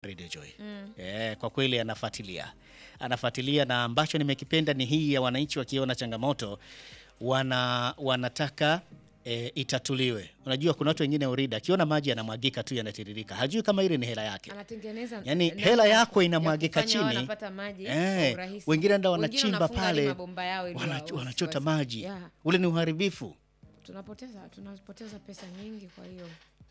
Radio Joy. Eh, kwa kweli anafuatilia, anafuatilia, na ambacho nimekipenda ni hii ya wananchi wakiona changamoto wana wanataka e, itatuliwe. Unajua kuna watu wengine urida, akiona maji yanamwagika tu yanatiririka, hajui kama ile ni hela yake. anatengeneza Yaani, namna hela ya- yako ya inamwagika kufanya wao chini. wanapata maji Eh, kwa urahisi. wengine enda Wengine wanachimba wanafunga hadi pale mabomba yao ili wana- wasi- wanachota wasi- maji, Yeah. ule ni uharibifu. tunapoteza tunapoteza pesa nyingi kwa hiyo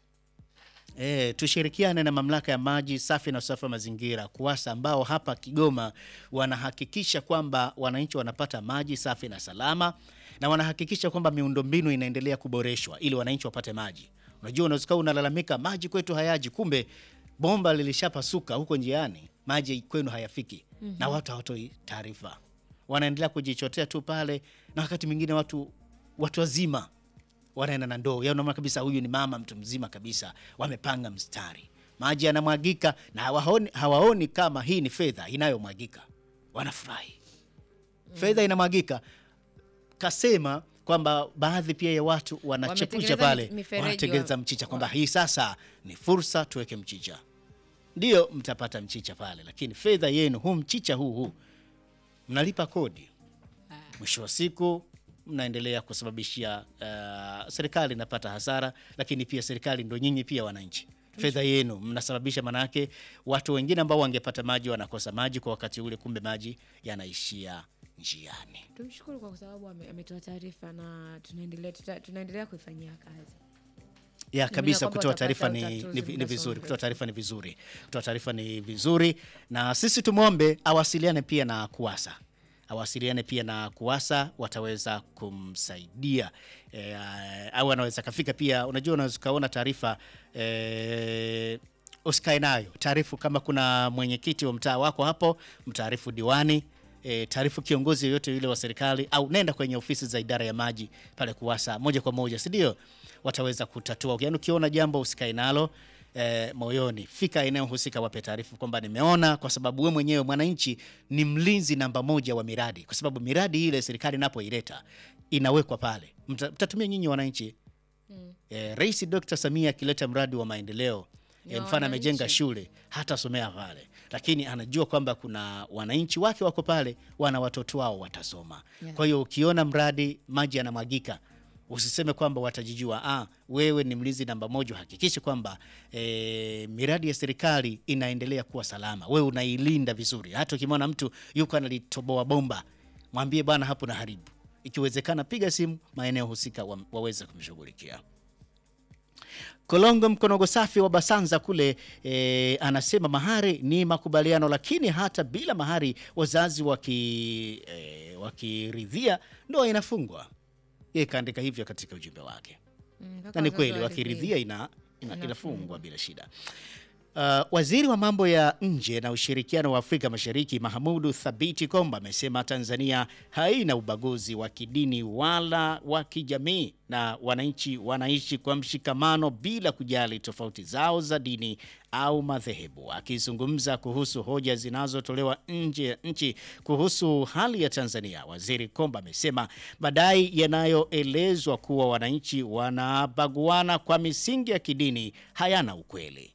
E, tushirikiane na mamlaka ya maji safi na usafi wa mazingira KUWASA ambao hapa Kigoma wanahakikisha kwamba wananchi wanapata maji safi na salama na wanahakikisha kwamba miundombinu inaendelea kuboreshwa ili wananchi wapate maji. Unajua, unaweza kuwa unalalamika maji kwetu hayaji, kumbe bomba lilishapasuka huko njiani, maji kwenu hayafiki na watu hawatoi taarifa, wanaendelea kujichotea tu pale, na wakati mwingine watu watu wazima wanaenda na ndoo yao, unaona kabisa huyu ni mama mtu mzima kabisa, wamepanga mstari, maji yanamwagika na hawaoni, hawaoni kama hii ni fedha inayomwagika, wanafurahi fedha inamwagika. Kasema kwamba baadhi pia ya watu wanachepusha Wametengeneza pale, mifereji wanatengeneza wa- mchicha kwamba hii sasa ni fursa, tuweke mchicha, ndio mtapata mchicha pale, lakini fedha yenu, huu mchicha huu huu mnalipa kodi mwisho wa siku mnaendelea kusababishia uh, serikali inapata hasara, lakini pia serikali ndo nyinyi pia wananchi, fedha yenu mnasababisha, manake watu wengine ambao wangepata maji wanakosa maji kwa wakati ule, kumbe maji yanaishia njiani. tumshukuru kwa sababu ame- ametoa taarifa na tunaendelea tuta, tunaendelea kuifanyia kazi ya Naamini kabisa kwamba kutoa watapata taarifa ni, utatuzi ni, ni muda vizuri si kutoa taarifa ni vizuri kutoa taarifa ni vizuri na sisi tumwombe awasiliane pia na kuwasa awasiliane pia na kuwasa wataweza kumsaidia e, au anaweza kafika pia unajua unaweza ukaona taarifa e, usikae nayo taarifu kama kuna mwenyekiti wa mtaa wako hapo mtaarifu diwani e, taarifu kiongozi yoyote yule wa serikali au nenda kwenye ofisi za idara ya maji pale kuwasa moja kwa moja si ndio wataweza kutatua yaani ukiona jambo usikae nalo e, moyoni fika eneo husika wape taarifa kwamba nimeona kwa sababu we mwenyewe mwananchi ni mlinzi namba moja wa miradi kwa sababu miradi ile serikali inapoileta inawekwa pale Mta- mtatumia nyinyi wananchi eh, Rais Dr. Samia akileta mradi wa maendeleo Ni eh, wa mfano amejenga wananchi. shule hatasomea pale, lakini anajua kwamba kuna wananchi wake wako pale, wana watoto wao watasoma. Yeah. Kwa hiyo ukiona mradi maji yanamwagika usiseme kwamba watajijua. Ah, wewe ni mlinzi namba moja, hakikisha kwamba eh, miradi ya serikali inaendelea kuwa salama, wewe unailinda vizuri. Hata ukimwona mtu yuko analitoboa bomba, mwambie bwana, hapo na haribu. Ikiwezekana piga simu maeneo husika wa, waweze kumshughulikia. Kolongo Mkonogo Safi wa Basanza kule e, anasema mahari ni makubaliano, lakini hata bila mahari wazazi waki e, wakiridhia ndoa inafungwa. Yeye kaandika hivyo katika ujumbe wake, Mm, mpaka na ni wazazi kweli waridhie. wakiridhia ina, ina, Inafungwa. inafungwa bila shida. Uh, waziri wa mambo ya nje na ushirikiano wa Afrika Mashariki Mahamudu Thabiti Komba amesema Tanzania haina ubaguzi wa kidini wala wa kijamii na wananchi wanaishi kwa mshikamano bila kujali tofauti zao za dini au madhehebu. Akizungumza kuhusu hoja zinazotolewa nje ya nchi kuhusu hali ya Tanzania, waziri Komba amesema madai yanayoelezwa kuwa wananchi wanabaguana kwa misingi ya kidini hayana ukweli.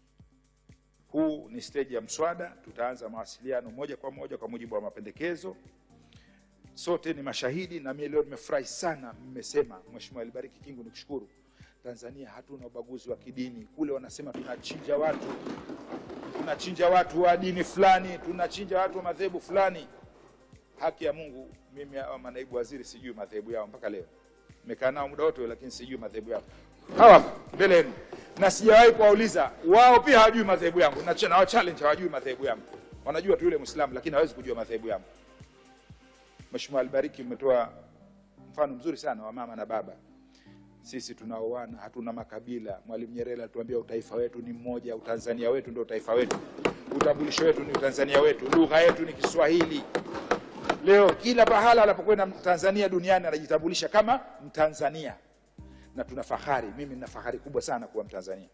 Huu ni steji ya mswada. Tutaanza mawasiliano moja kwa moja kwa mujibu wa mapendekezo. Sote ni mashahidi, na mimi leo nimefurahi sana. Mmesema Mheshimiwa Alibariki Kingu, nikushukuru. Tanzania hatuna ubaguzi wa kidini. Kule wanasema tunachinja watu, tunachinja watu wa dini fulani, tunachinja watu wa madhehebu fulani. Haki ya Mungu, mimi hawa manaibu waziri sijui madhehebu yao mpaka leo. Nimekaa nao muda wote, lakini sijui madhehebu yao. Hawa mbele yenu, na sijawahi kuwauliza wao, pia hawajui madhehebu yangu, na na wa challenge hawajui madhehebu yangu. Wanajua tu yule Muislamu, lakini hawezi kujua madhehebu yangu. Mheshimiwa Alibariki, umetoa mfano mzuri sana wa mama na baba. Sisi tunaoana, hatuna makabila. Mwalimu Nyerere alituambia utaifa wetu ni mmoja, utanzania wetu ndio utaifa wetu, utambulisho wetu ni utanzania wetu, lugha yetu ni Kiswahili. Leo kila pahala anapokwenda Mtanzania duniani anajitambulisha kama Mtanzania, na tuna fahari. Mimi nina fahari kubwa sana kuwa Mtanzania.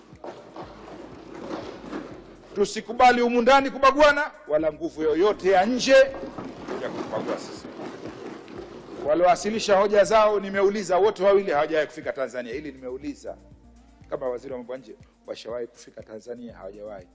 Tusikubali humu ndani kubaguana, wala nguvu yoyote ya nje ya kubagua sisi. Waliowasilisha hoja zao nimeuliza, wote wawili hawajawahi kufika Tanzania. Hili nimeuliza kama waziri wa mambo ya nje, washawahi kufika Tanzania? Hawajawahi.